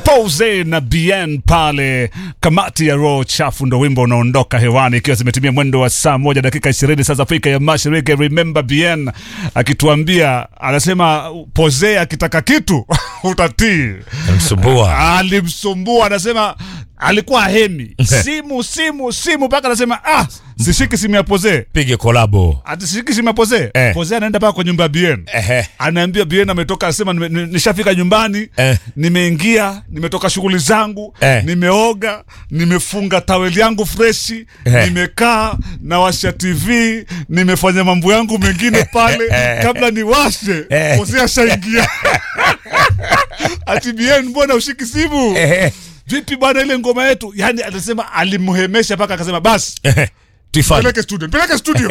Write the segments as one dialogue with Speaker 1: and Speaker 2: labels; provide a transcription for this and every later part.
Speaker 1: Pose na Bien pale. Kamati ya roho chafu ndo wimbo unaondoka hewani ikiwa zimetimia mwendo wa saa moja dakika ishirini saa za Afrika ya Mashariki. Remember Bien akituambia, anasema Pose akitaka kitu utatii.
Speaker 2: Msumbua.
Speaker 1: Alimsumbua, anasema alikuwa hemi simu simu simu, mpaka anasema ah, sishiki simu ya Pose
Speaker 2: Pige kolabo.
Speaker 1: ati sishiki simu ya Pose.
Speaker 2: Eh.
Speaker 1: Pose anaenda mpaka kwa nyumba ya Bien
Speaker 2: Ehe.
Speaker 1: anaambia Bien ametoka, anasema nime- ni- nishafika nyumbani
Speaker 2: Eh.
Speaker 1: nimeingia, nimetoka shughuli zangu
Speaker 2: Eh.
Speaker 1: nimeoga, nimefunga taweli yangu freshi
Speaker 2: Eh.
Speaker 1: nimekaa nawasha TV, nimefanya mambo yangu mengine pale kabla niwashe
Speaker 2: Eh.
Speaker 1: Pose ashaingia ati Bien, mbona ushiki simu?
Speaker 2: Ehe.
Speaker 1: Vipi bwana, ile ngoma yetu? Yani anasema alimhemesha mpaka akasema basi
Speaker 2: Ehe. Tuifanye.
Speaker 1: peleke studio, peleke studio.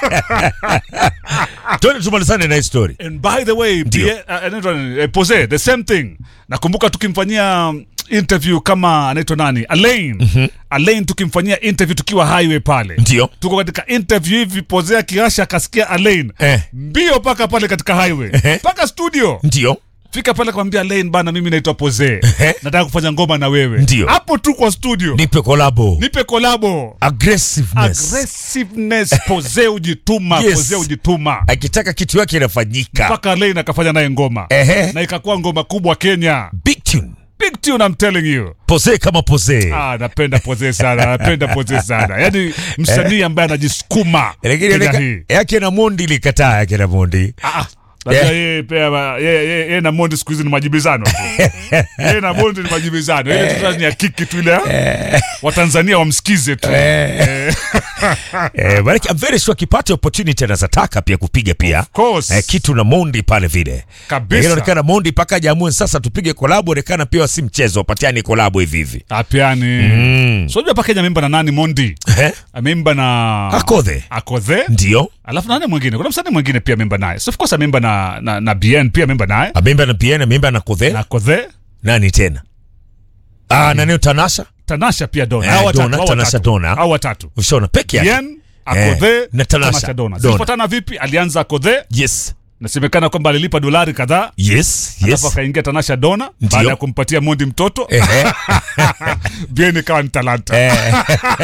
Speaker 2: Twende tumalizane na hii story.
Speaker 1: And by the way,
Speaker 2: Ndio.
Speaker 1: Pie- uh, anaitwa nani? Eh, Pose, the same thing. Nakumbuka tukimfanyia um, interview kama anaitwa nani? Alain. Alain tukimfanyia interview tukiwa highway pale.
Speaker 2: Ndio.
Speaker 1: Tuko katika interview hivi Pose akiasha akasikia Alain.
Speaker 2: Eh.
Speaker 1: Mbio paka pale katika highway.
Speaker 2: Ehe.
Speaker 1: Paka studio.
Speaker 2: Ndio.
Speaker 1: Fika pale kumwambia Alain bana mimi naitwa Pose.
Speaker 2: Ehe.
Speaker 1: Nataka kufanya ngoma na wewe.
Speaker 2: Ndio.
Speaker 1: Hapo tu kwa studio.
Speaker 2: Nipe kolabo.
Speaker 1: Nipe kolabo.
Speaker 2: Aggressiveness.
Speaker 1: Aggressiveness Pose ujituma,
Speaker 2: Yes.
Speaker 1: Pose ujituma.
Speaker 2: Akitaka kitu yake inafanyika.
Speaker 1: mpaka Alain akafanya naye ngoma
Speaker 2: Ehe.
Speaker 1: na ikakuwa ngoma kubwa Kenya.
Speaker 2: Big tune.
Speaker 1: Big tune, I'm telling you.
Speaker 2: Pose kama pose.
Speaker 1: Ah, napenda Pose sana, napenda Pose sana. Yaani msanii ambaye anajisukuma
Speaker 2: Lakini
Speaker 1: Kenya
Speaker 2: yake-
Speaker 1: hii.
Speaker 2: yake na Mondi likataa yake na Mondi.
Speaker 1: Ah, ah. Labda
Speaker 2: Yeah.
Speaker 1: yeye pia yeye yeye- yeye na Mondi siku hizi ni majibizano tu. Yeye na Mondi ni majibizano. Ile tu ni ya kiki tu ile. Watanzania wamsikize tu. Eh,
Speaker 2: Eh, but I'm very sure akipata opportunity anazataka pia kupiga pia.
Speaker 1: Of course.
Speaker 2: Eh, kitu na Mondi pale vile.
Speaker 1: Kabisa.
Speaker 2: Lakini inaonekana Mondi paka jamue sasa tupige kolabo, onekana pia si mchezo, wapatiani kolabo hivi hivi.
Speaker 1: Apiani.
Speaker 2: Mm.
Speaker 1: So unajua paka ameimba na nani Mondi?
Speaker 2: Eh?
Speaker 1: Ameimba na
Speaker 2: Akodhe.
Speaker 1: Akodhe.
Speaker 2: Ndio.
Speaker 1: Alafu nani mwingine? Kuna msanii mwingine pia ameimba naye. So of course ameimba na na, na BN pia ameimba naye.
Speaker 2: Ameimba na Piena, ameimba na Kodhe.
Speaker 1: Na Kodhe,
Speaker 2: Nani tena? Ah, na neo Tanasha.
Speaker 1: Tanasha pia Dona.
Speaker 2: Eh,
Speaker 1: Hao watatu,
Speaker 2: Dona,
Speaker 1: hao
Speaker 2: Tanasha
Speaker 1: watatu.
Speaker 2: Dona.
Speaker 1: Hao watatu.
Speaker 2: Ushaona peke yake.
Speaker 1: BN, Akodhe,
Speaker 2: Eh, na Tanasha.
Speaker 1: Tanasha Dona.
Speaker 2: Dona.
Speaker 1: Zilifuatana vipi? Alianza Akodhe,
Speaker 2: Yes.
Speaker 1: nasemekana kwamba alilipa dolari kadhaa.
Speaker 2: Yes.
Speaker 1: Alafu
Speaker 2: Yes.
Speaker 1: akaingia Tanasha Dona
Speaker 2: Ndio.
Speaker 1: baada ya kumpatia Mondi mtoto.
Speaker 2: Ehe.
Speaker 1: BN ikawa ni talanta.
Speaker 2: Eh,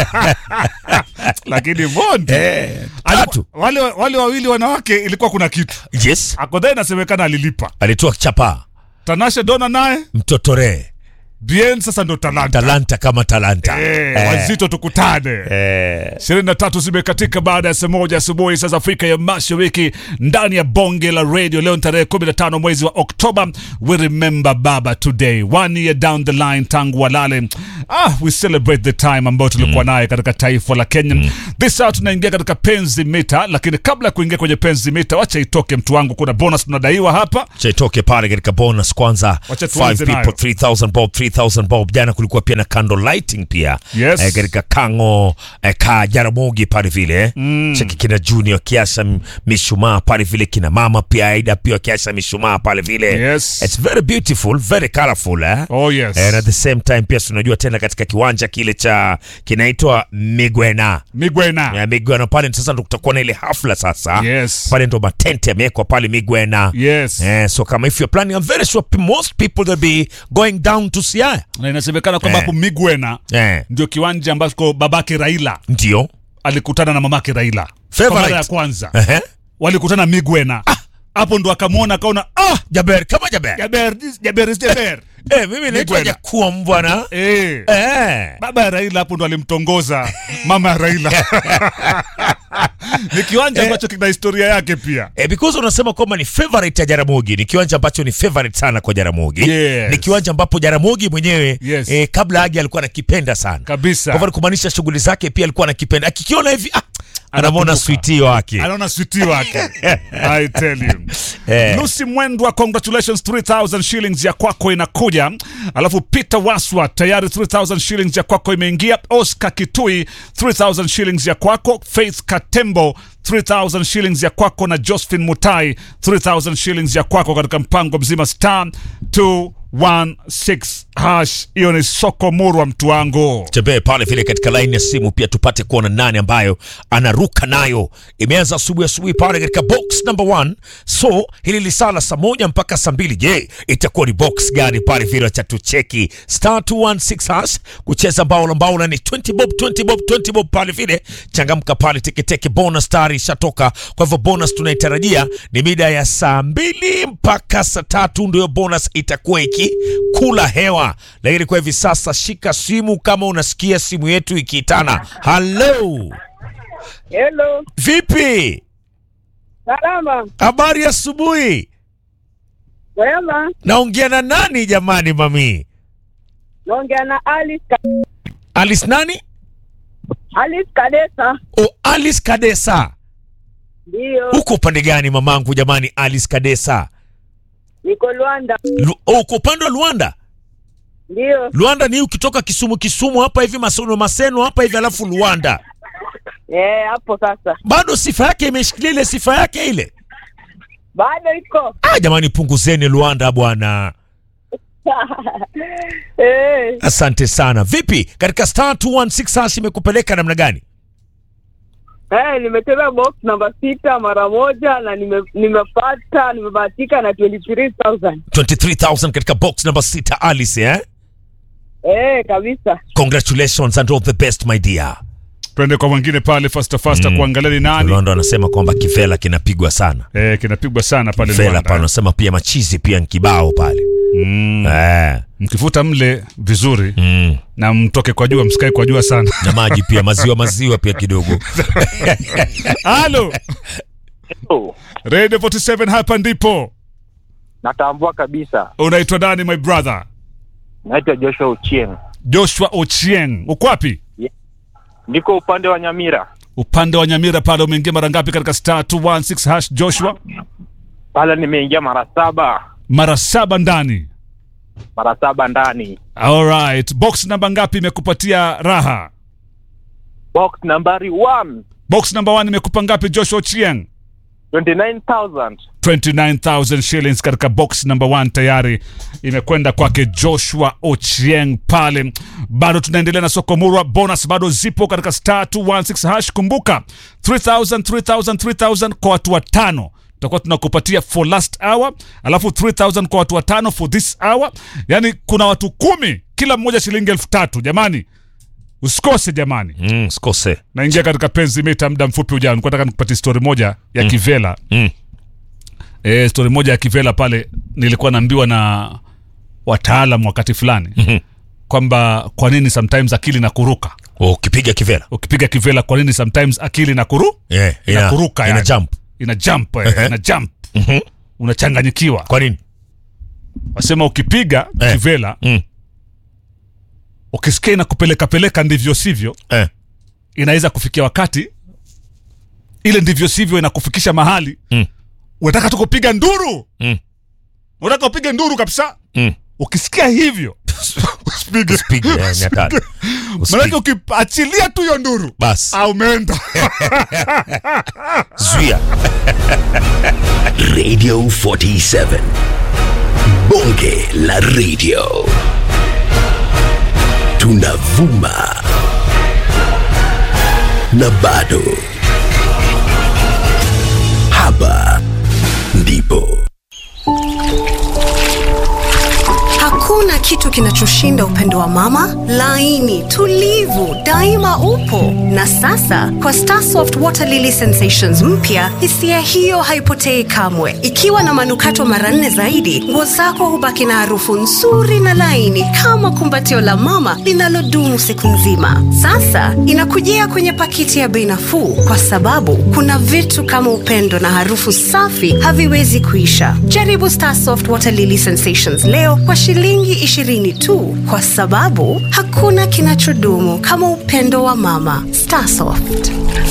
Speaker 1: Lakini Mondi
Speaker 2: eh,
Speaker 1: alikuwa-
Speaker 2: tatu.
Speaker 1: wale wale wawili wanawake ilikuwa kuna kitu.
Speaker 2: Yes.
Speaker 1: Akodhe inasemekana alilipa.
Speaker 2: Alitoa chapa.
Speaker 1: Tanasha Dona naye
Speaker 2: Mtotore.
Speaker 1: BN sasa ndo talanta.
Speaker 2: Talanta kama talanta.
Speaker 1: Eh, wazito tukutane.
Speaker 2: Eh.
Speaker 1: ishirini na tatu zimekatika baada ya saa moja asubuhi saa za Afrika ya Mashariki ndani ya bonge la radio. Leo ni tarehe 15 mwezi wa Oktoba. We remember baba today, one year down the line tangu walale. Ah, we celebrate the time ambayo tulikuwa naye katika taifa la Kenya. This hour tunaingia katika penzi mita, lakini kabla ya kuingia kwenye penzi mita, wacha itoke mtu wangu, kuna bonus tunadaiwa hapa.
Speaker 2: chaitoke pale katika bonus kwanza
Speaker 1: Wacha
Speaker 2: 5
Speaker 1: tuanze
Speaker 2: people
Speaker 1: nayo.
Speaker 2: 3000 bob 3000 bob jana kulikuwa pia na candle lighting pia
Speaker 1: Yes.
Speaker 2: eh, katika kango eh, ka jaramogi pale vile eh. cheki kina junior kiasha m- mishumaa pale vile kina mama pia aida pia kiasha mishumaa pale vile
Speaker 1: Yes.
Speaker 2: it's very beautiful very colorful eh.
Speaker 1: Oh yes.
Speaker 2: And at the same time pia tunajua tena katika kiwanja kile cha kinaitwa Migwena
Speaker 1: Migwena.
Speaker 2: ya Migwena pale sasa ndo kutakuwa na ile hafla sasa
Speaker 1: Yes.
Speaker 2: pale ndo matente yamewekwa pale Migwena
Speaker 1: Yes.
Speaker 2: Eh, so kama if you're planning, I'm very sure p- most people will be going down to Siaya.
Speaker 1: Na inasemekana kwamba
Speaker 2: Eh.
Speaker 1: hapo Migwena
Speaker 2: Eh,
Speaker 1: ndio kiwanja ambako babake Raila
Speaker 2: ndio.
Speaker 1: alikutana na mamake Raila kwa
Speaker 2: Favorite.
Speaker 1: mara ya kwanza
Speaker 2: Ehe.
Speaker 1: walikutana Migwena hapo ndo akamwona akaona ah
Speaker 2: Jaber kama Jaber.
Speaker 1: Jaber Jaber is Jaber
Speaker 2: Eh, mimi naitwa
Speaker 1: Migwena.
Speaker 2: Jakuwa mbwana.
Speaker 1: eh
Speaker 2: Eh.
Speaker 1: baba ya Raila hapo ndo alimtongoza mama ya Raila ni kiwanja ambacho kina historia yake pia
Speaker 2: Eh, because unasema kwamba ni favorite ya Jaramogi, ni kiwanja ambacho ni favorite sana kwa Jaramogi.
Speaker 1: Yes.
Speaker 2: Ni kiwanja ambapo Jaramogi mwenyewe
Speaker 1: Yes.
Speaker 2: eh, kabla age alikuwa anakipenda sana. Kwa
Speaker 1: kabisa
Speaker 2: hivyo ni kumaanisha shughuli zake pia alikuwa anakipenda. Akikiona hivi ah, anamwona
Speaker 1: Anakumbuka.
Speaker 2: sweetie wake.
Speaker 1: anaona switi wake I tell you
Speaker 2: Eh.
Speaker 1: Lucy Mwendwa congratulations 3000 shillings ya kwako inakuja alafu Peter Waswa tayari 3000 shillings ya kwako imeingia Oscar Kitui 3000 shillings ya kwako Faith Katembo 3000 shillings ya kwako na Josephine Mutai 3000 shillings ya kwako katika mpango mzima star 2 216 hash. Hiyo ni soko murwa, mtu wangu.
Speaker 2: tembee pale vile katika laini ya simu pia tupate kuona nani ambayo anaruka nayo. Imeanza asubuhi asubuhi pale katika box number one. So hili lisala saa moja mpaka saa mbili. Je, itakuwa ni box gani pale vile cha tucheki star 216 hash kucheza mbao la mbao la ni 20 bob 20 bob 20 bob pale vile, changamka pale teketeke. Bonus tayari ishatoka, kwa hivyo bonus tunaitarajia ni mida ya saa mbili mpaka saa tatu ndio bonus itakuwa ikikula hewa. Lakini kwa hivi sasa, shika simu kama unasikia simu yetu ikiitana. Halo,
Speaker 3: Hello,
Speaker 2: vipi?
Speaker 3: salama,
Speaker 2: Habari ya asubuhi.
Speaker 3: wema.
Speaker 2: Naongea na nani jamani? Mami
Speaker 3: Naongea na Alice, Ka-
Speaker 2: Alice nani?
Speaker 3: Alice Kadesa.
Speaker 2: O, Alice Kadesa.
Speaker 3: Ndiyo,
Speaker 2: Uko upande gani mamangu jamani? Alice Kadesa,
Speaker 3: niko Luanda.
Speaker 2: Lu, oh, uko upande wa Luanda.
Speaker 3: Ndiyo,
Speaker 2: Luanda ni ukitoka Kisumu, Kisumu hapa hivi Maseno, Maseno hapa hivi, alafu Luanda.
Speaker 3: eh, hapo sasa
Speaker 2: Bado sifa yake imeshikilia ile sifa yake ile.
Speaker 3: bado iko
Speaker 2: Ah, jamani punguzeni Luanda bwana.
Speaker 3: eh,
Speaker 2: Asante sana. Vipi katika star 216 hash imekupeleka namna gani?
Speaker 3: eh, nimetembea box namba sita mara moja na nime, nimepata nimebahatika na 23000
Speaker 2: 23000 katika box number 6 Alice eh?
Speaker 3: eh, kabisa.
Speaker 2: Congratulations and all the best my dear.
Speaker 1: Twende kwa mwingine pale fasta fasta kuangalia ni nani.
Speaker 2: Londo anasema kwamba kivela kinapigwa sana.
Speaker 1: Eh, kinapigwa sana pale
Speaker 2: Kivela
Speaker 1: Luanda.
Speaker 2: pale anasema pia machizi pia nkibao pale.
Speaker 1: Mm.
Speaker 2: Eh.
Speaker 1: Mkifuta mle vizuri
Speaker 2: Mm.
Speaker 1: na mtoke kwa jua, msikae kwa jua sana.
Speaker 2: Na maji pia maziwa maziwa pia kidogo.
Speaker 1: Halo,
Speaker 4: Oh,
Speaker 1: Radio 47 hapa ndipo.
Speaker 4: natambua kabisa.
Speaker 1: Unaitwa nani my brother?
Speaker 4: Naitwa Joshua Ochieng,
Speaker 1: Joshua Ochieng. Uko wapi?
Speaker 4: niko upande wa Nyamira.
Speaker 1: Upande wa Nyamira pale umeingia mara ngapi katika star 216 hash Joshua?
Speaker 4: Pale nimeingia mara saba,
Speaker 1: Mara saba ndani.
Speaker 4: mara saba ndani.
Speaker 1: Alright. Box namba ngapi imekupatia raha?
Speaker 4: Box nambari 1
Speaker 1: Box number 1 imekupa ngapi Joshua Ochieng?
Speaker 4: 29000
Speaker 1: 29000 shillings katika box number 1 tayari imekwenda kwake Joshua Ochieng pale. Bado tunaendelea na soko murwa, bonus bado zipo katika star 216 hash. Kumbuka 3000 3000 3000 kwa watu watano tutakuwa tunakupatia for last hour, alafu 3000 kwa watu watano for this hour. Yani kuna watu kumi, kila mmoja shilingi elfu tatu. Jamani, usikose jamani.
Speaker 2: Mm, sikose.
Speaker 1: Naingia katika penzi mita muda mfupi ujao. Nilikuwa nataka nikupatie story moja ya Kivela
Speaker 2: Mm.
Speaker 1: e, stori moja ya Kivela pale, nilikuwa naambiwa na wataalam wakati fulani
Speaker 2: Mhm.
Speaker 1: kwamba kwa nini sometimes akili na kuruka
Speaker 2: Oh, ukipiga kivela.
Speaker 1: ukipiga Kivela, kwa nini sometimes akili na kuru
Speaker 2: Yeah, ina,
Speaker 1: Inakuruka
Speaker 2: ina
Speaker 1: yani.
Speaker 2: jump.
Speaker 1: ina jump eh,
Speaker 2: Ehe.
Speaker 1: ina jump
Speaker 2: Mhm.
Speaker 1: unachanganyikiwa.
Speaker 2: Kwa nini?
Speaker 1: Wasema ukipiga
Speaker 2: Eh.
Speaker 1: Kivela
Speaker 2: Mm.
Speaker 1: ukisikia inakupeleka peleka ndivyo sivyo,
Speaker 2: Eh.
Speaker 1: inaweza kufikia wakati ile ndivyo sivyo inakufikisha mahali
Speaker 2: Mm.
Speaker 1: unataka tu kupiga nduru
Speaker 2: Mm.
Speaker 1: unataka upige nduru kabisa
Speaker 2: Mm.
Speaker 1: ukisikia hivyo usipige
Speaker 2: Usipige, eh, ni hatari. Usipige.
Speaker 1: manake ukiachilia tu hiyo nduru
Speaker 2: Bas,
Speaker 1: ah, umeenda
Speaker 2: zuia.
Speaker 5: Radio 47. Bonge la radio. Tunavuma. Na bado. Hapa ndipo.
Speaker 6: Hakuna kitu kinachoshinda upendo wa mama, laini, tulivu, daima upo. Na sasa kwa Starsoft Water Lily Sensations mpya, hisia hiyo haipotei kamwe. Ikiwa na manukato mara nne zaidi, nguo zako hubaki na harufu nzuri na laini kama kumbatio la mama linalodumu siku nzima. Sasa inakujia kwenye pakiti ya bei nafuu, kwa sababu kuna vitu kama upendo na harufu safi haviwezi kuisha. Jaribu Starsoft Water Lily Sensations leo kwa shilingi 20 tu, kwa sababu hakuna kinachodumu kama upendo wa mama. Starsoft.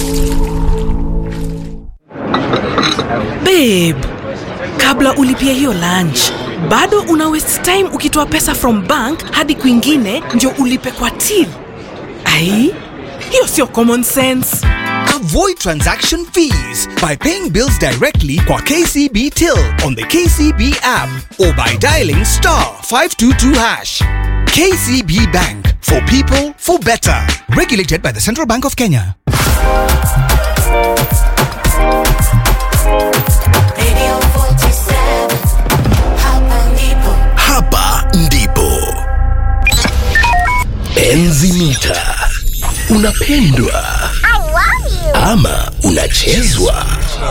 Speaker 7: babe kabla ulipia hiyo lunch bado una waste time ukitoa pesa from bank hadi kwingine ndio ulipe kwa till ai hiyo sio common sense
Speaker 8: Avoid transaction fees by paying bills directly kwa KCB Till on the KCB app or by dialing star 522 hash. KCB Bank for people for better. Regulated by the Central Bank of Kenya.
Speaker 5: Hapa ndipo Enzi Mita. Unapendwa ama unachezwa?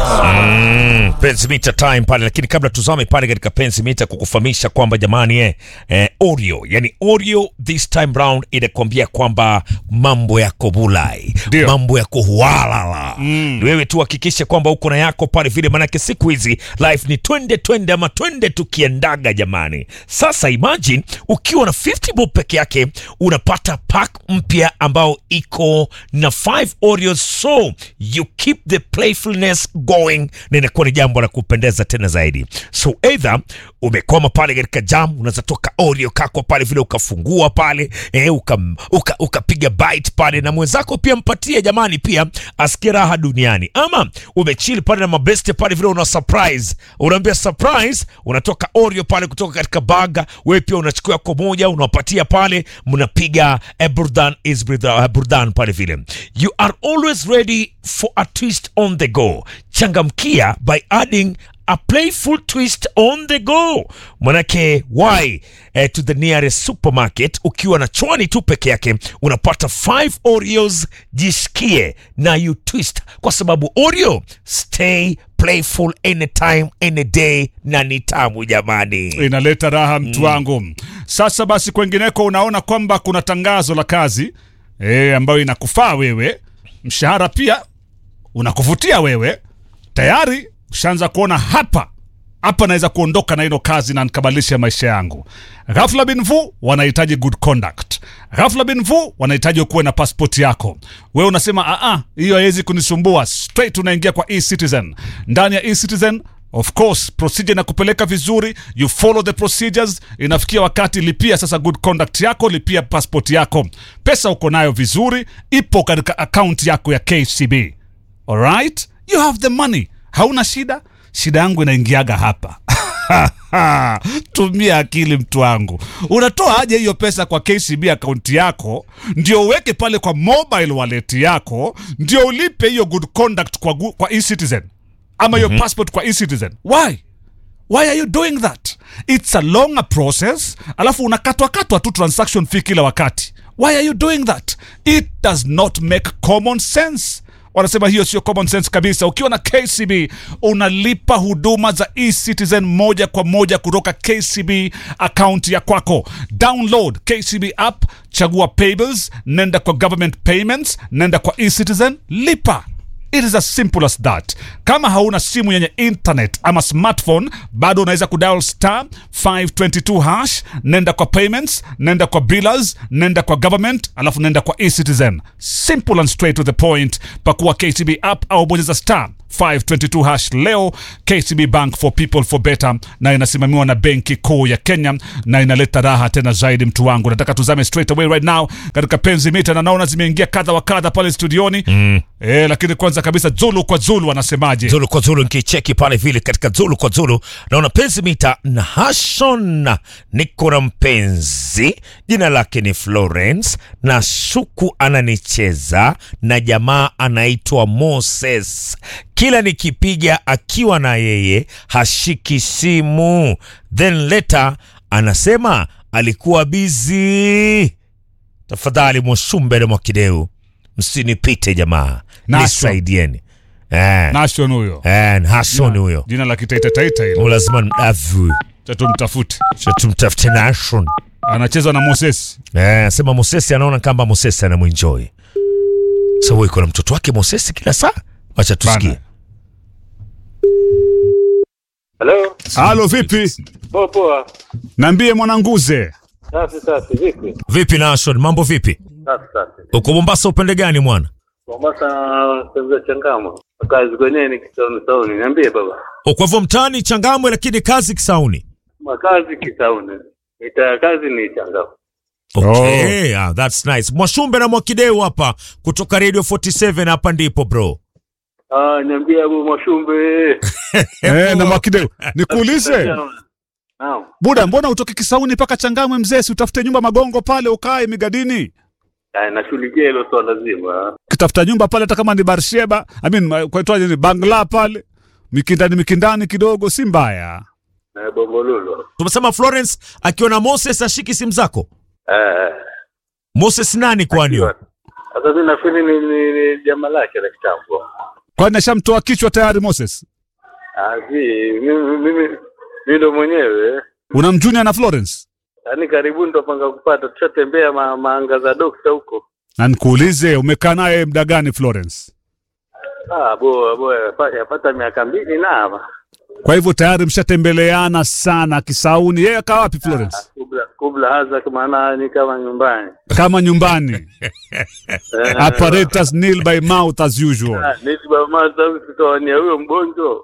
Speaker 2: Mm, penzi mita time pale, lakini kabla tuzame pale katika penzi mita kukufahamisha kwamba jamani eh, eh, Oreo yani Oreo this time round inakwambia kwamba mambo yako bulai,
Speaker 1: Ndio.
Speaker 2: mambo yako hualala mm. Wewe tu hakikisha kwamba uko na yako pale vile, manake siku hizi life ni twende twende ama twende tukiendaga jamani. Sasa imagine ukiwa na 50 bob peke yake unapata pack mpya ambao iko na 5 Oreos, so you keep the playfulness going, na inakuwa ni jambo la kupendeza tena zaidi. So either umekwama pale katika jam, unaweza toka Oreo kako pale vile ukafungua pale eh, ukapiga uka, ukapiga bite pale na mwenzako pia mpatie jamani, pia asikie raha duniani, ama umechill pale na mabeste pale vile una surprise, unaambia surprise, unatoka Oreo pale kutoka katika baga, wewe pia unachukua yako moja unawapatia pale, mnapiga eh, burdan is burdan, eh, burdan pale vile. You are always ready for a twist on the go. Changamkia by adding a playful twist on the go. Manake why eh, to the nearest supermarket ukiwa na chwani tu peke yake unapata 5 Oreos, jisikie na you twist, kwa sababu Oreo stay playful anytime any day, na ni tamu jamani.
Speaker 1: inaleta raha mtu wangu sasa basi kwengineko unaona kwamba kuna tangazo la kazi e, ambayo inakufaa wewe mshahara pia unakuvutia wewe tayari ushaanza kuona hapa hapa naweza kuondoka na hilo kazi na nikabadilisha maisha yangu ghafla binvu wanahitaji good conduct ghafla binvu wanahitaji ukuwe na passport yako wewe unasema aa hiyo haiwezi kunisumbua straight unaingia kwa ecitizen ndani ya ecitizen of course procedure inakupeleka vizuri you follow the procedures inafikia wakati lipia sasa good conduct yako lipia passport yako pesa uko nayo vizuri ipo katika akaunti yako ya kcb alright you have the money hauna shida shida yangu inaingiaga hapa tumia akili mtu wangu unatoa aje hiyo pesa kwa kcb akaunti yako ndio uweke pale kwa mobile wallet yako ndio ulipe hiyo good conduct kwa, gu- kwa ecitizen ama hiyo passport kwa ecitizen why why are you doing that it's a longer process alafu unakatwakatwa tu transaction fee kila wakati why are you doing that it does not make common sense wanasema hiyo sio common sense kabisa ukiwa na kcb unalipa huduma za ecitizen moja kwa moja kutoka kcb akaunti ya kwako download kcb app chagua payables nenda kwa government payments nenda kwa ecitizen lipa It is as simple as that. Kama hauna simu yenye internet ama smartphone, bado unaweza kudial star 522 hash, nenda kwa payments, nenda kwa billers, nenda kwa government, alafu nenda kwa eCitizen. Simple and straight to the point. Pakua KCB app au bonyeza star 522 hash leo. KCB Bank for people for better, na inasimamiwa na benki kuu ya Kenya na inaleta raha tena zaidi. Mtu wangu, nataka tuzame straight away right now katika penzi mita, na naona zimeingia kadha wa kadha pale studioni mm. Eh, lakini kwanza kabisa Zulu kwa Zulu anasemaje?
Speaker 2: Zulu kwa Zulu nikicheki pale vile katika Zulu kwa Zulu naona penzi mita na Hashon, niko na mpenzi jina lake ni Florence na shuku ananicheza na jamaa anaitwa Moses. Kila nikipiga akiwa na yeye hashiki simu, then later anasema alikuwa bizi. Tafadhali Mwashumbere Mwakideu, msinipite jamaa,
Speaker 1: Nashon.
Speaker 2: nisaidieni eh.
Speaker 1: Nation huyo.
Speaker 2: Eh, Nashon huyo
Speaker 1: Jina la kitaita taita hilo.
Speaker 2: lazima mdavu
Speaker 1: Cha tumtafute.
Speaker 2: Cha tumtafute Nashon.
Speaker 1: Anacheza na Moses.
Speaker 2: Eh, sema Mosesi anaona kama Mosesi anamwenjoy. So wewe iko na mtoto wake Mosesi kila saa? Wacha tusikie.
Speaker 1: Bana.
Speaker 9: Halo,
Speaker 1: Halo vipi?
Speaker 9: poa poa.
Speaker 1: Niambie mwananguze.
Speaker 9: Safi safi, vipi?
Speaker 2: Vipi Nashon, mambo vipi?
Speaker 9: Safi safi.
Speaker 2: Uko Mombasa upende gani mwana?
Speaker 9: Mombasa tembea changamo. Kazi kwenye Kisauni Sauni. Niambie baba.
Speaker 2: Uko hivyo mtaani Changamwe lakini kazi Kisauni.
Speaker 9: Makazi Kisauni. Ita kazi ni changamo.
Speaker 2: Okay, ah, that's nice. Mwashumbe na Mwakideu hapa kutoka Radio 47 hapa ndipo bro.
Speaker 9: Ah, niambie Abu Mwashumbe.
Speaker 1: Eh, na Mwakideu, nikuulize
Speaker 9: Naam.
Speaker 1: buda, mbona utoke Kisauni mpaka Changamwe mzee, si utafute nyumba Magongo pale ukae Migadini,
Speaker 9: Ah, nashughulikia hilo swala zima.
Speaker 1: ukitafuta nyumba pale, hata kama ni Barsheba, I mean ma- kwaitwaje, ni Bangla pale mikindani mikindani kidogo, si mbaya.
Speaker 9: Na Bombolulu.
Speaker 2: Tumesema Florence akiwa na Moses ashiki simu zako.
Speaker 9: Eh.
Speaker 2: Moses nani kwani? huyo?
Speaker 9: Sasa mimi nafikiri ni, ni, ni jamaa lake la kitambo.
Speaker 1: Kwani ashamtoa kichwa tayari Moses?
Speaker 9: Ah, si mimi mimi mimi ndo mwenyewe.
Speaker 1: Unamjunia na Florence?
Speaker 9: Yaani karibuni tutapanga kupata, tushatembea ma, maanga za dokta huko.
Speaker 1: Na nikuulize, umekaa naye muda gani Florence?
Speaker 9: Ah, bo bo yapata, yapata miaka mbili na
Speaker 1: Kwa hivyo tayari mshatembeleana sana Kisauni. Yeye akaa wapi Florence?
Speaker 9: kubla kubla haza maana ni kama nyumbani.
Speaker 1: Kama nyumbani.
Speaker 9: Eh,
Speaker 1: Apparatus nil by mouth as usual.
Speaker 9: ah, nisi baba sasa tutawania huyo mgonjwa.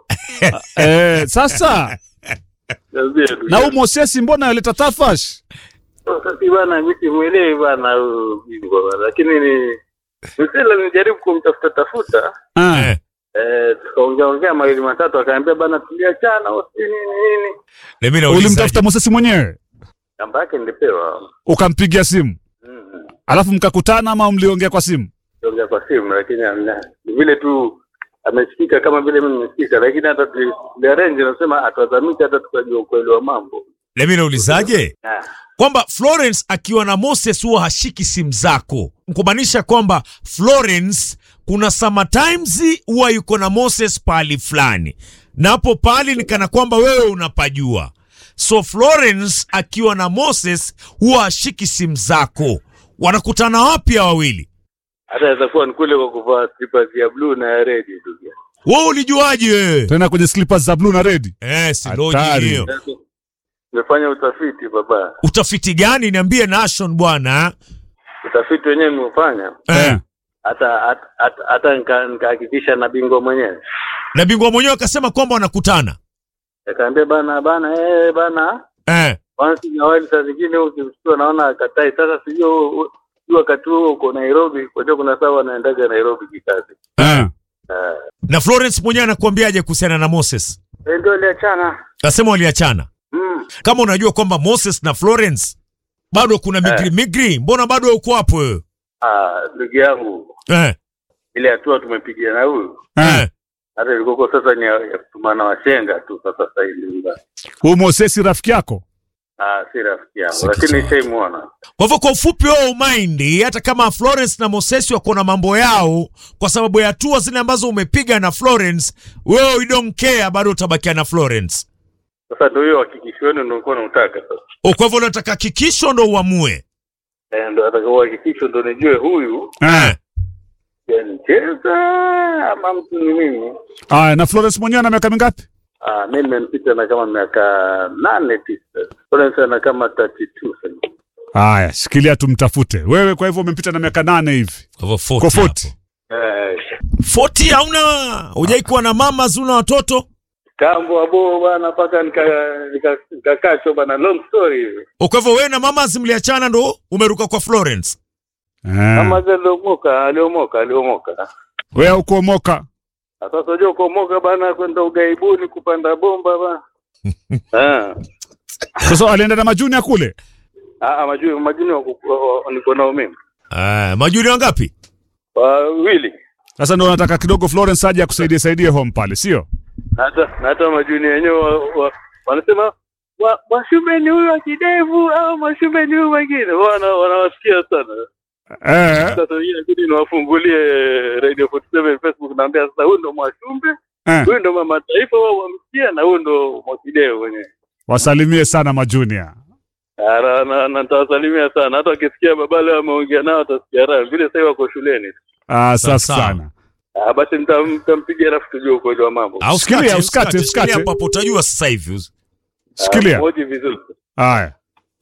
Speaker 1: Eh, sasa
Speaker 9: Niambie tu.
Speaker 1: na huyu Mosesi mbona aleta tafash?
Speaker 9: Sasa si bana mimi simuelewi bana huyu bingwa bana. Lakini ni Msela nijaribu kumtafuta tafuta.
Speaker 1: Ah.
Speaker 2: Eh,
Speaker 9: Eh, tukaongea ongea mawili matatu akaambia bana tuliachana usi nini nini.
Speaker 2: na mimi nauliza.
Speaker 1: Ulimtafuta Mosesi mwenyewe?
Speaker 9: Namba yake nilipewa.
Speaker 1: Ukampigia simu?
Speaker 9: Mm.
Speaker 1: Alafu mkakutana ama mliongea kwa simu?
Speaker 9: Tuongea kwa simu lakini amna. Ni vile tu amesikika kama vile mimi nimesikika lakini hata tuliarrange nasema atazamisha hata tukajua ukweli wa mambo.
Speaker 2: Na mimi naulizaje?
Speaker 9: Ah.
Speaker 2: Kwamba Florence akiwa na Moses huwa hashiki simu zako. Kumaanisha kwamba Florence kuna sometimes huwa yuko na Moses pahali fulani. Na hapo pahali ni kana kwamba wewe unapajua. So Florence akiwa na Moses huwa hashiki simu zako. Wanakutana wapi hawa wawili?
Speaker 9: Hata itakuwa ni kule kwa kuvaa slippers ya blue na ya red tu.
Speaker 2: Wewe ulijuaje wewe?
Speaker 1: Tena kwenye slippers za blue na red.
Speaker 2: Eh, si
Speaker 1: Hatari.
Speaker 2: loji hiyo.
Speaker 9: Nimefanya utafiti baba.
Speaker 2: Utafiti gani? Niambie Nation bwana.
Speaker 9: Utafiti wenyewe nimeufanya.
Speaker 2: Eh.
Speaker 9: Hata hata- hata hata nika- nikahakikisha na bingwa mwenyewe.
Speaker 2: Na bingwa mwenyewe akasema kwamba wanakutana.
Speaker 9: Akaambia bana bana eh bana
Speaker 2: Eh.
Speaker 9: Once in a while saa zingine ukimshtua naona akatai. Sasa sijui u- u- wakati huo uko Nairobi, kwa hiyo kuna saa wanaendaga Nairobi kikazi.
Speaker 1: Eh.
Speaker 9: Eh,
Speaker 2: Na Florence mwenyewe anakuambiaje kuhusiana na Moses?
Speaker 9: eh, ndio aliachana.
Speaker 2: Asema waliachana.
Speaker 9: Mm.
Speaker 2: Kama unajua kwamba Moses na Florence bado kuna migri migri, mbona bado uko hapo wewe?
Speaker 9: Ah, ndugu yangu,
Speaker 2: Eh.
Speaker 9: ile hatua tumepigia na huyu
Speaker 2: Eh.
Speaker 9: hata ilikuwa sasa ni ya ya kutumana washenga tu sasa sasa hivi.
Speaker 1: Huyu Mosesi rafiki yako?
Speaker 9: Ah, si rafiki yangu,
Speaker 2: Si
Speaker 9: lakini
Speaker 2: kichwa.
Speaker 9: nishaimuona.
Speaker 2: Kwa hivyo kwa ufupi wewe umaindi hata kama Florence na Moses wako na mambo yao kwa sababu ya hatua zile ambazo umepiga na Florence, wewe you don't care bado utabakia na Florence.
Speaker 9: Sasa ndio hiyo hakikisho wenu ndio nilikuwa nautaka sasa.
Speaker 2: O, Kwa hivyo unataka hakikisho ndo uamue.
Speaker 9: Eh, ndio atakao hakikisho ndio nijue huyu
Speaker 1: Eh.
Speaker 9: yanicheza ama mtu ni mimi.
Speaker 1: Aya, na Florence mwenyewe ana miaka mingapi?
Speaker 9: Ah, mimi nimempita na kama miaka nane tisa. Florence ana kama 32 sasa.
Speaker 1: Aya, shikilia tumtafute. Wewe kwa hivyo umempita na miaka nane hivi.
Speaker 2: Kwa hivyo 40
Speaker 1: Kwa 40.
Speaker 9: Eh,
Speaker 2: 40 hauna hujai kuwa na mama zuna watoto?
Speaker 9: kambo abo bwana mpaka nika nika- nikakachwa bana long story hivi.
Speaker 2: O, Kwa hivyo wewe na mama mliachana ndo umeruka kwa Florence.
Speaker 1: Eh.
Speaker 9: Kama zile aliomoka, aliomoka, aliomoka.
Speaker 1: Wewe ukuomoka.
Speaker 9: Na Sasa unajua kuomoka bana kwenda ugaibuni kupanda bomba bana. Ah.
Speaker 1: Sasa alienda na majunia kule.
Speaker 9: Ah, majuni majuni wako- wa- wa- niko nao mimi.
Speaker 2: Ah, majuri wangapi?
Speaker 9: Wawili.
Speaker 1: Sasa ndio nataka kidogo Florence aje akusaidie saidie home pale, sio?
Speaker 9: Na hata na hata majuni wenyewe wa, wa, wanasema wa, Mwashume ni huyu wa kidevu au Mwashume ni huyu mwingine. Wana wanawasikia sana.
Speaker 1: Eh.
Speaker 9: Sasa wengine inabidi niwafungulie Radio 47 Facebook naambia sasa huyu ndo Mwashumbe,
Speaker 1: Eh.
Speaker 9: huyu ndo mama taifa wao wamsikia na huyu ndo Mwakideo mwenyewe.
Speaker 1: Wasalimie sana majunia.
Speaker 9: Ah, na- na na nitawasalimia sana. Hata wakisikia baba leo ameongea nao watasikia raha. Vile sasa wako shuleni.
Speaker 1: Ah,
Speaker 2: Sawa,
Speaker 1: sasa
Speaker 2: sawa.
Speaker 1: sana.
Speaker 9: Ah, basi mta- mtampigia alafu tujue ukweli wa mambo.
Speaker 2: Au
Speaker 1: Sikilia,
Speaker 2: usikate,
Speaker 1: usikate,
Speaker 2: usikate,
Speaker 1: usikate.
Speaker 2: shikilia hapo hapo utajua sasa hivi.
Speaker 1: Shikilia.
Speaker 9: Ah, Moji vizuri.
Speaker 1: Haya.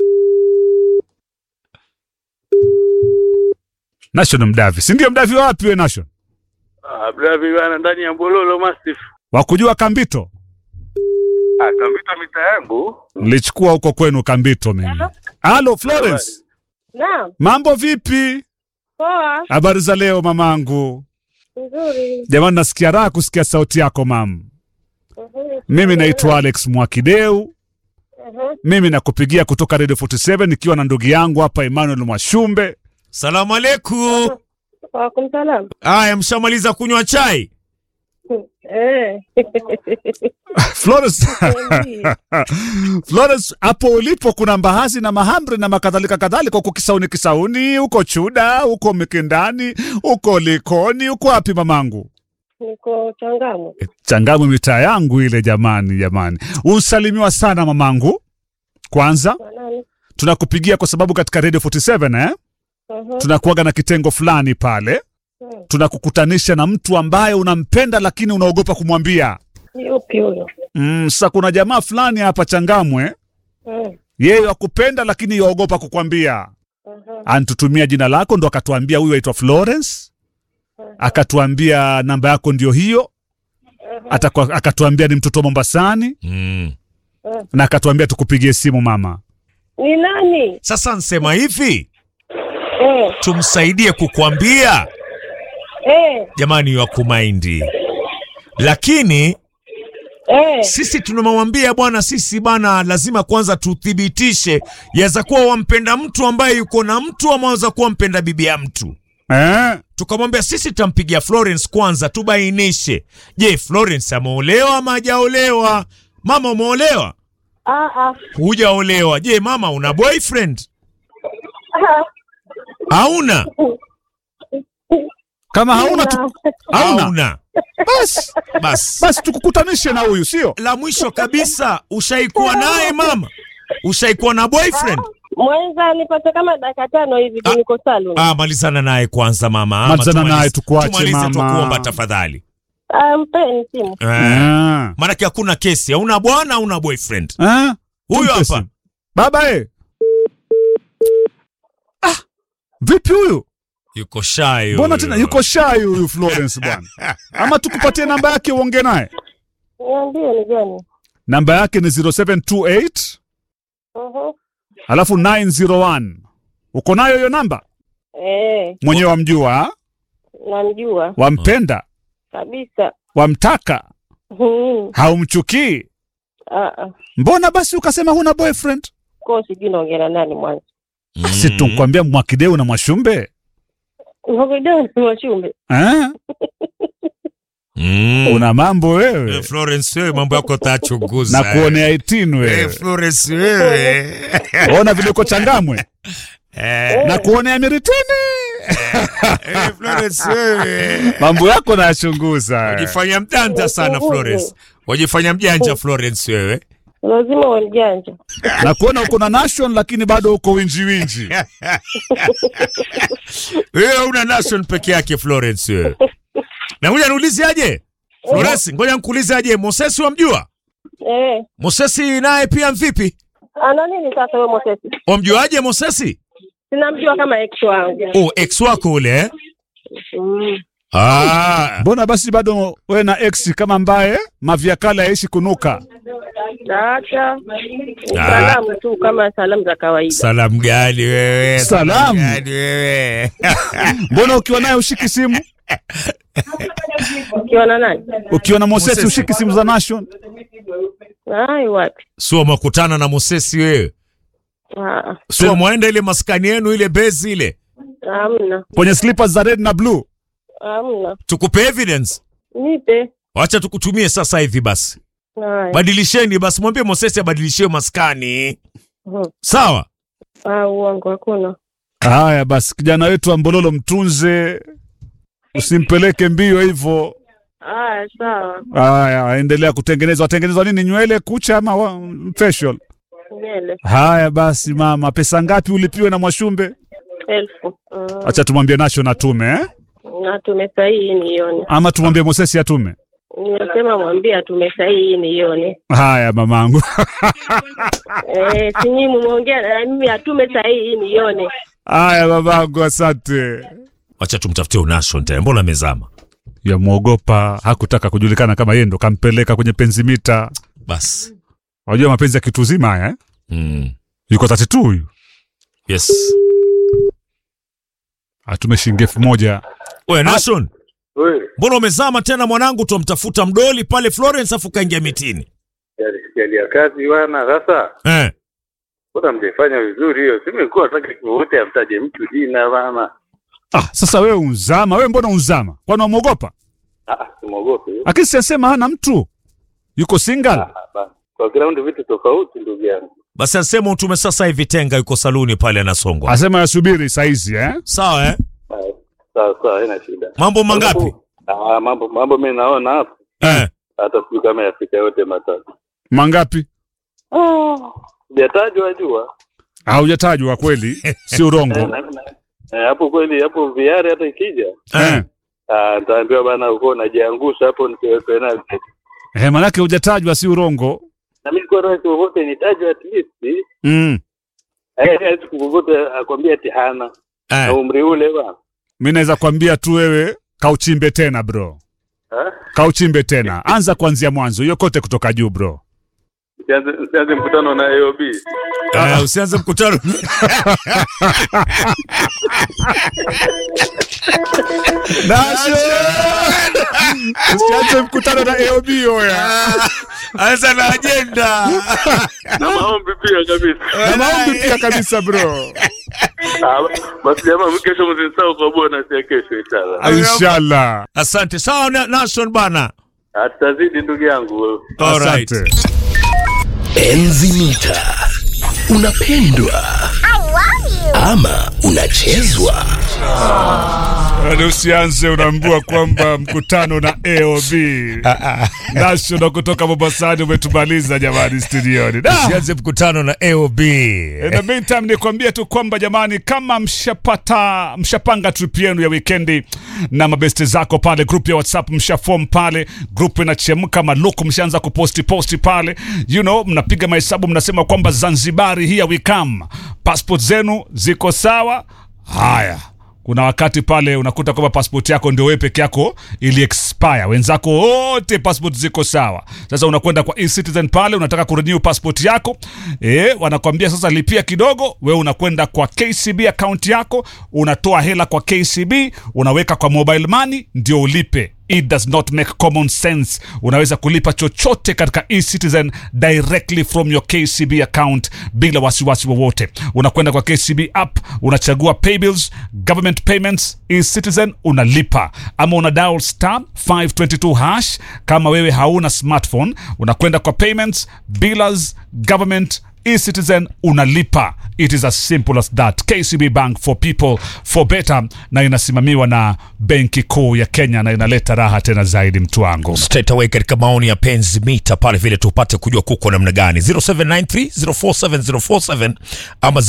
Speaker 1: Nation Mdavi. Si ndio Mdavi wapi we Nation?
Speaker 9: Ah, bravi bana ndani ya Mbololo Mastiff.
Speaker 1: Wakujua Kambito?
Speaker 9: Ah, kambita mita yangu.
Speaker 1: Nilichukua huko kwenu Kambito mimi. Halo Florence.
Speaker 3: Naam,
Speaker 1: Mambo vipi?
Speaker 3: poa,
Speaker 1: Habari za leo mamangu.
Speaker 3: nzuri.
Speaker 1: Jamani, nasikia raha kusikia sauti yako mam. Mimi naitwa Alex Mwakideu. Mimi nakupigia kutoka Radio 47 nikiwa na ndugu yangu hapa Emmanuel Mwashumbe.
Speaker 2: Salamu alaikum.
Speaker 3: Wakum salam.
Speaker 2: Aya, mshamaliza kunywa chai?
Speaker 3: Eh.
Speaker 1: Florence, Florence, hapo ulipo kuna mbaazi na mahamri na makadhalika kadhalika, huko Kisauni, Kisauni huko Chuda, huko Mikindani, huko Likoni, huko wapi mamangu?
Speaker 3: Niko Changamu.
Speaker 1: Changamu, mitaa yangu ile. Jamani, jamani, unsalimiwa sana mamangu. Kwanza
Speaker 3: Nani?
Speaker 1: tunakupigia kwa sababu katika Radio 47 eh,
Speaker 3: Mhm.
Speaker 1: tunakuaga na kitengo fulani pale,
Speaker 3: Mhm.
Speaker 1: tunakukutanisha na mtu ambaye unampenda lakini unaogopa kumwambia.
Speaker 3: Yupi huyo?
Speaker 1: Mm, sasa kuna jamaa fulani hapa Changamwe,
Speaker 3: Mm.
Speaker 1: yeye akupenda lakini yaogopa kukwambia.
Speaker 3: Mhm.
Speaker 1: Antutumia jina lako ndo akatuambia huyu aitwa Florence, akatuambia namba yako ndio hiyo, Atakwa, akatuambia ni mtoto wa Mombasani
Speaker 2: Mm.
Speaker 1: na akatuambia tukupigie simu mama.
Speaker 3: Ni nani?
Speaker 2: Sasa nsema hivi,
Speaker 3: Eh.
Speaker 2: tumsaidie kukwambia
Speaker 3: Eh.
Speaker 2: jamani, wa kumaindi, lakini
Speaker 3: Eh.
Speaker 2: sisi tunamwambia bwana, sisi bana, lazima kwanza tuthibitishe, yaweza kuwa wampenda mtu ambaye yuko na mtu ama waweza kuwa mpenda bibi ya mtu.
Speaker 1: Eh?
Speaker 2: Tukamwambia sisi tutampigia Florence kwanza, tubainishe, je, Florence ameolewa ama hajaolewa? Mama, umeolewa?
Speaker 3: Ah ah.
Speaker 2: Hujaolewa. Je, mama, una boyfriend?
Speaker 3: Ah.
Speaker 2: Hauna?
Speaker 1: Kama hauna tu, hauna
Speaker 2: Hauna.
Speaker 1: basi
Speaker 2: Basi
Speaker 1: basi tukukutanishe na huyu sio?
Speaker 2: la mwisho kabisa, ushaikuwa naye mama? Ushaikuwa na boyfriend?
Speaker 3: Mwenza nipate kama dakika tano hivi
Speaker 2: Ah.
Speaker 3: niko salon.
Speaker 2: Ah, malizana naye kwanza mama. Ama
Speaker 1: Malizana
Speaker 2: tumalize-
Speaker 1: naye tukuache,
Speaker 2: tumalize
Speaker 1: mama.
Speaker 2: tukuomba tafadhali.
Speaker 3: Ah, mpeni simu.
Speaker 2: Eh.
Speaker 1: Ah.
Speaker 2: Maanake hakuna kesi, hauna bwana, hauna boyfriend.
Speaker 1: Ah?
Speaker 2: Huyu
Speaker 1: Tumpe
Speaker 2: hapa.
Speaker 1: simu. Baba eh. Ah, vipi huyu?
Speaker 2: Yuko shy.
Speaker 1: Mbona
Speaker 2: huyu.
Speaker 1: tena yuko shy huyu Florence bwana? Ama tukupatie namba yake uongee naye.
Speaker 3: Niambie ni gani?
Speaker 1: Namba yake ni 0728
Speaker 3: Mhm.
Speaker 1: alafu 901. Uko nayo hiyo namba?
Speaker 3: Eh,
Speaker 1: Mwenyewe wamjua, ah?
Speaker 3: namjua
Speaker 1: wampenda,
Speaker 3: kabisa.
Speaker 1: wamtaka,
Speaker 3: Mhm.
Speaker 1: haumchukii.
Speaker 3: Ah ah.
Speaker 1: Mbona basi ukasema huna boyfriend?
Speaker 3: Kwa sijui naongea na nani mwanzo.
Speaker 2: Mm.
Speaker 1: Si tukwambia Mwakideu na Mwashumbe
Speaker 3: Ngoja ni wachumbe.
Speaker 1: eh?
Speaker 2: Mm.
Speaker 1: Una mambo
Speaker 2: Eh,
Speaker 1: wewe
Speaker 2: Florence wewe mambo yako tachunguza.
Speaker 1: na kuonea itini
Speaker 2: Eh,
Speaker 1: wewe,
Speaker 2: Florence wewe.
Speaker 1: ona vile uko Changamwe
Speaker 2: Eh,
Speaker 1: na kuonea miritini,
Speaker 2: eh, Florence wewe.
Speaker 1: mambo yako nayachunguza.
Speaker 2: Wajifanya mjanja sana Florence. Wajifanya mjanja Florence wewe.
Speaker 3: Lazima uwe mjanja.
Speaker 1: na kuona uko na nation lakini bado uko winji winji.
Speaker 2: Wewe una nation peke yake Florence wewe. Na ngoja niulize aje? Florence, ngoja nikuulize aje? Moses wamjua?
Speaker 3: Eh.
Speaker 2: Mosesi naye pia mvipi?
Speaker 3: Ana nini sasa wewe Mosesi?
Speaker 2: Wamjuaje Mosesi?
Speaker 3: Sinamjua kama ex wangu.
Speaker 2: Oh, ex wako ule eh?
Speaker 3: Mm.
Speaker 2: Ah.
Speaker 1: Mbona basi bado wewe na ex kama ambaye mavyakala yaishi kunuka?
Speaker 3: Acha. Salamu tu kama salamu za kawaida.
Speaker 2: Salamu gani wewe?
Speaker 1: Salamu.
Speaker 2: gani wewe?
Speaker 1: Mbona ukiwa naye ushiki simu?
Speaker 3: Ukiwa na nani?
Speaker 1: Ukiwa na Mosesi
Speaker 2: Mosesi.
Speaker 1: ushiki simu za nation?
Speaker 3: Ai wapi?
Speaker 2: Sio mwakutana na Mosesi wewe.
Speaker 3: Ah,
Speaker 2: Sio mwaenda ile maskani yenu ile base ile.
Speaker 3: hamna.
Speaker 1: Kwenye slippers za red na blue.
Speaker 3: Hamna.
Speaker 2: Tukupe evidence.
Speaker 3: Nipe.
Speaker 2: Wacha tukutumie sasa hivi basi.
Speaker 3: Haya.
Speaker 2: Badilisheni basi, mwambie Mosesi abadilishie maskani.
Speaker 3: Mhm.
Speaker 2: Sawa?
Speaker 3: Ah, uongo hakuna.
Speaker 1: Haya basi, kijana wetu Ambololo mtunze, usimpeleke mbio hivyo.
Speaker 3: Haya, sawa.
Speaker 1: Haya, endelea kutengeneza. Watengenezwa nini, nywele, kucha ama wa- facial?
Speaker 3: Nyele.
Speaker 1: Haya basi, mama, pesa ngapi ulipiwe na Mwashumbe?
Speaker 3: Elfu. Mm.
Speaker 1: Acha tumwambie Nation atume eh?
Speaker 3: Na tumesahihi nione.
Speaker 1: ama tumwambie Mosesi atume.
Speaker 3: Nimesema mwambie atumesahihi nione.
Speaker 1: Haya mamangu.
Speaker 3: Eh, si nyinyi mumeongea na mimi atume sahihi nione.
Speaker 1: Haya mamangu, asante.
Speaker 2: Wacha tumtafutie Unashon tena, mbona amezama?
Speaker 1: Yamwogopa, hakutaka kujulikana kama yeye ndo kampeleka kwenye penzi mita.
Speaker 2: Basi.
Speaker 1: Unajua mapenzi ya kitu zima haya eh?
Speaker 2: Mm.
Speaker 1: Yuko 32 huyu.
Speaker 2: Yes.
Speaker 1: atume shilingi elfu moja
Speaker 2: we Nation,
Speaker 9: Wewe,
Speaker 2: mbona umezama tena mwanangu? Twamtafuta mdoli pale Florence afu kaingia mitini
Speaker 9: hali ya kazi bwana. Sasa
Speaker 2: eh.
Speaker 9: mbona mjaifanya vizuri hiyo? Si mlikuwa nataka wote amtaje mtu jina bana.
Speaker 1: ah, sasa wewe unzama wewe mbona unzama kwani wamwogopa
Speaker 9: Ah, simwogope.
Speaker 1: lakini siasema hana mtu yuko single
Speaker 9: Ah, bana. Kwa ground vitu tofauti ndugu yangu.
Speaker 2: Basi asema utume sasa hivi Tenga yuko saluni pale anasongwa.
Speaker 1: asema yasubiri saizi eh?
Speaker 2: Sawa eh?
Speaker 9: Ah, Sawa sawa, haina shida.
Speaker 2: Mambo mangapi?
Speaker 9: Ah, mambo mambo mimi naona hapo
Speaker 2: Eh.
Speaker 9: hata sijui kama yafika yote matatu.
Speaker 1: mangapi
Speaker 9: Sijatajwa jua.
Speaker 1: haujatajwa kweli si
Speaker 9: Eh,
Speaker 1: urongo
Speaker 9: na- na- eh, hapo kweli hapo viari hata ikija
Speaker 1: eh.
Speaker 9: ah, nitaambiwa bana uko unajiangusha hapo nikiwe penalty.
Speaker 1: Eh, manake hujatajwa si urongo
Speaker 9: Na mimi kwa rahisi wowote nitajwe at least.
Speaker 1: mm.
Speaker 9: Eh, eh, siku wowote akwambia ati hana na
Speaker 2: Eh.
Speaker 9: umri ule bana.
Speaker 1: mi naweza kuambia tu wewe kauchimbe tena bro
Speaker 9: Ah?
Speaker 1: kauchimbe tena anza kuanzia mwanzo hiyo kote kutoka juu bro
Speaker 9: Sianze sianze mkutano na AOB.
Speaker 2: Eh, usianze mkutano.
Speaker 1: usianze mkutano na AOB oya
Speaker 2: Anza na ajenda.
Speaker 9: Na maombi pia kabisa.
Speaker 1: na maombi pia kabisa bro
Speaker 9: Ah, basi jamaa kesho msinisahau kwa bonus ya kesho inshallah.
Speaker 1: inshallah
Speaker 2: Asante. Sawa na- Nation bana.
Speaker 9: Ah, Tutazidi ndugu yangu.
Speaker 2: Alright.
Speaker 1: asante
Speaker 5: Enzi mita. Unapendwa ama unachezwa?
Speaker 1: Yaani usianze unaambua kwamba mkutano na AOB national kutoka Mombasani umetumaliza jamani studioni Da!
Speaker 2: Usianze mkutano na AOB.
Speaker 1: In the meantime nikwambie tu kwamba jamani, kama mshapata mshapanga trip yenu ya wikendi na mabesti zako pale, group ya WhatsApp mshafom pale, group inachemka, maluku mshaanza kuposti posti pale, you know, mnapiga mahesabu, mnasema kwamba Zanzibari here we come, passport zenu ziko sawa. Haya, kuna wakati pale unakuta kwamba passport yako ndio wewe peke yako ili expire, wenzako wote passport ziko sawa. Sasa unakwenda kwa eCitizen pale, unataka kurenew passport yako eh, wanakwambia sasa lipia kidogo. Wewe unakwenda kwa KCB account yako, unatoa hela kwa KCB, unaweka kwa mobile money ndio ulipe. It does not make common sense. Unaweza kulipa chochote katika eCitizen directly from your KCB account bila wasiwasi wowote. Unakwenda kwa KCB app, unachagua pay bills, government payments, eCitizen unalipa, ama una dial star 522 hash. Kama wewe hauna smartphone, unakwenda kwa payments, billers, government eCitizen unalipa. It is as simple as that. KCB Bank for people for better, na inasimamiwa na Benki Kuu ya Kenya na inaleta raha tena zaidi, mtu wangu.
Speaker 2: straight away katika maoni ya penzi mita pale vile tupate kujua kuko namna gani 0793047047 ama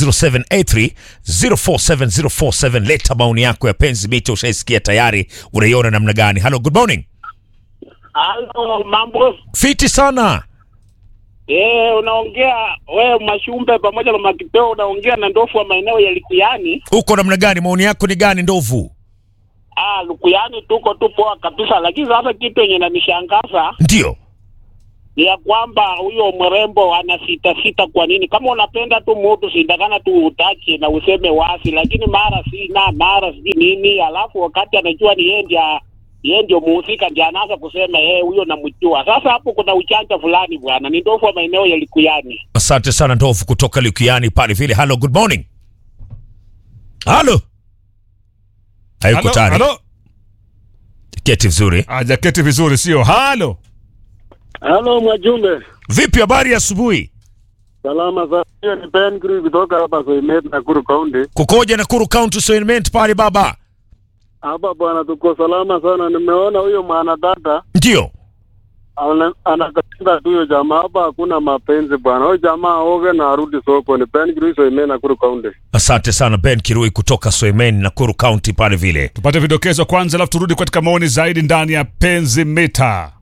Speaker 2: 0783047047 leta maoni yako ya penzi mita ushaisikia tayari unaiona namna gani hello good morning
Speaker 10: Halo, mambo
Speaker 2: fiti sana
Speaker 10: eh, unaongea wewe Mashumbe pamoja na Makipeo, unaongea na ndofu wa maeneo ya Likuyani.
Speaker 2: uko namna gani maoni yako ni gani ndovu
Speaker 10: Ah, Likuyani tuko tu poa kabisa, lakini sasa kitu yenye nanishangaza
Speaker 2: ndio
Speaker 10: ni ya kwamba huyo mrembo ana sita sita. Kwa nini? Kama unapenda tu mutu sindakana tu utache na useme wasi, lakini mara sina mara sijui nini, alafu wakati anajua ni yeye ndia yeye ndio muhusika ndio anaanza kusema yeye huyo namjua. Sasa hapo kuna uchanja fulani bwana, ni ndofu wa maeneo ya Likuyani.
Speaker 2: asante sana ndovu kutoka likiani pale vile hello good morning halo hayuko
Speaker 1: Halo,
Speaker 2: tayari
Speaker 1: halo.
Speaker 2: keti vizuri
Speaker 1: Hajaketi vizuri, sio? Halo,
Speaker 10: Halo Mwajumbe,
Speaker 2: vipi habari ya asubuhi
Speaker 10: salama sana. Hiyo ni Ben Gri kutoka hapa Soimet Nakuru County.
Speaker 2: kukoja Nakuru County Assignment pale baba
Speaker 10: Hapa bwana, tuko salama sana. Nimeona huyo mwanadada
Speaker 2: ndio
Speaker 10: ana- anakatiza tu huyo jamaa. Hapa hakuna mapenzi bwana, huyo jamaa aoge na arudi soko. Ni Ben Gri Soimet Nakuru County.
Speaker 2: Asante sana Ben Kirui kutoka Soemen, Nakuru County pale vile.
Speaker 1: tupate vidokezo kwanza, alafu turudi katika maoni zaidi ndani ya penzi mita.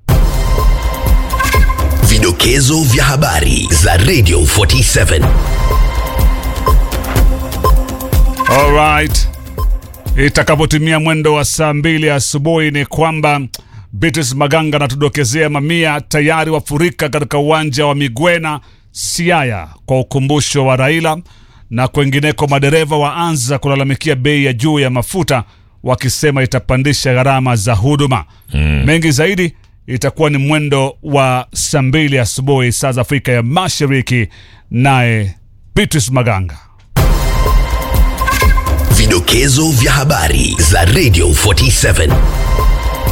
Speaker 5: Vidokezo vya habari za Radio 47.
Speaker 1: Alright, itakapotimia mwendo wa saa mbili asubuhi ni kwamba Beatrice Maganga anatudokezea mamia tayari wafurika katika uwanja wa Migwena Siaya kwa ukumbusho wa Raila na kwengineko madereva waanza kulalamikia bei ya juu ya mafuta wakisema itapandisha gharama za huduma mm. mengi zaidi itakuwa ni mwendo wa saa mbili asubuhi saa za afrika ya mashariki naye beatrice maganga
Speaker 5: Vidokezo vya habari za Radio 47